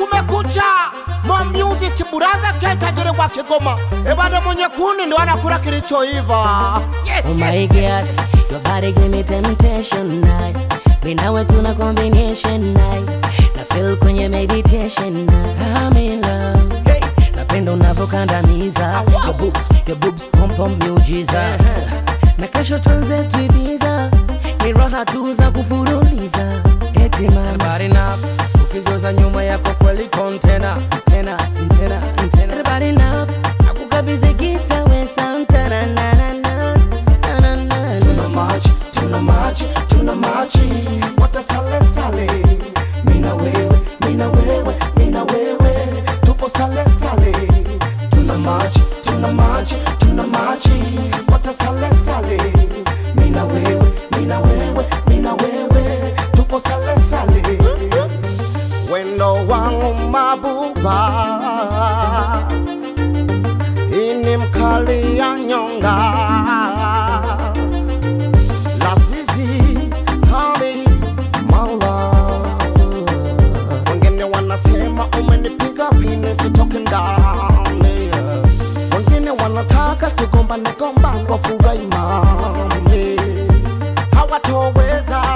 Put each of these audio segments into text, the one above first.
kumekucha Mo music buraza ketajiri wa Kigoma ebado mwenye kuni ndo anakula kilichoiva yeah. Oh my god, your body give me temptation night. Mimi nawe tuna combination night. Na feel kwenye meditation night. I'm in love. Hey, napenda unavyokandamiza. Your boobs, your boobs pom pom miujiza. Na kesho tuanze tuibiza. Ni raha tu za kufululiza. Eti mama. Body na ukigoza nyuma yako kweli kontena tena tena tena. Everybody love. Nakukabidhi gita we Santana na na na na na na. Tuna machi, tuna machi, tuna machi Wata sale sale Mina wewe, mina wewe, mina wewe Tupo sale sale Tuna machi, tuna machi, tuna machi Wata sale sale Mina wewe, mina wewe, mina wewe Tupo sale sale Wendo wangu mabuba Ini mkali ya nyonga Lazizi honey my love Wengine wanasema umenipiga pini sitoke ndani Wengine wanataka tugombane gombane wafurahi mami Hawatoweza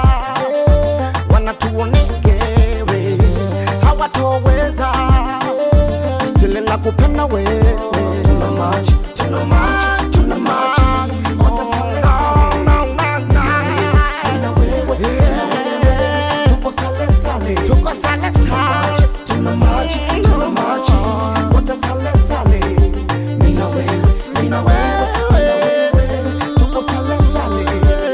wanatuonegere Hawatoweza Still nakupenda wewe Tuna machi, tuna machi, tuna machi Watasale sale Mina wewe, mina wewe Tupo sale sale Tuko sale sale Tuna machi, tuna machi Watasale sale Mina wewe, mina wewe, mina wewe Tupo sale sale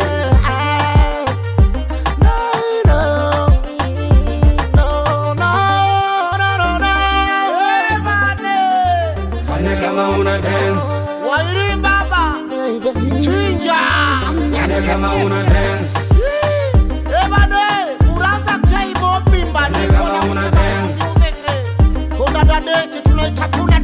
No, no, no, no, no, no, no, everybody. Fanya kama una dance, Wairi baba chinja fanya kama una dance, ebane uraza kai mobimba Fanya kama una dance. kona dadeki tunaitafuna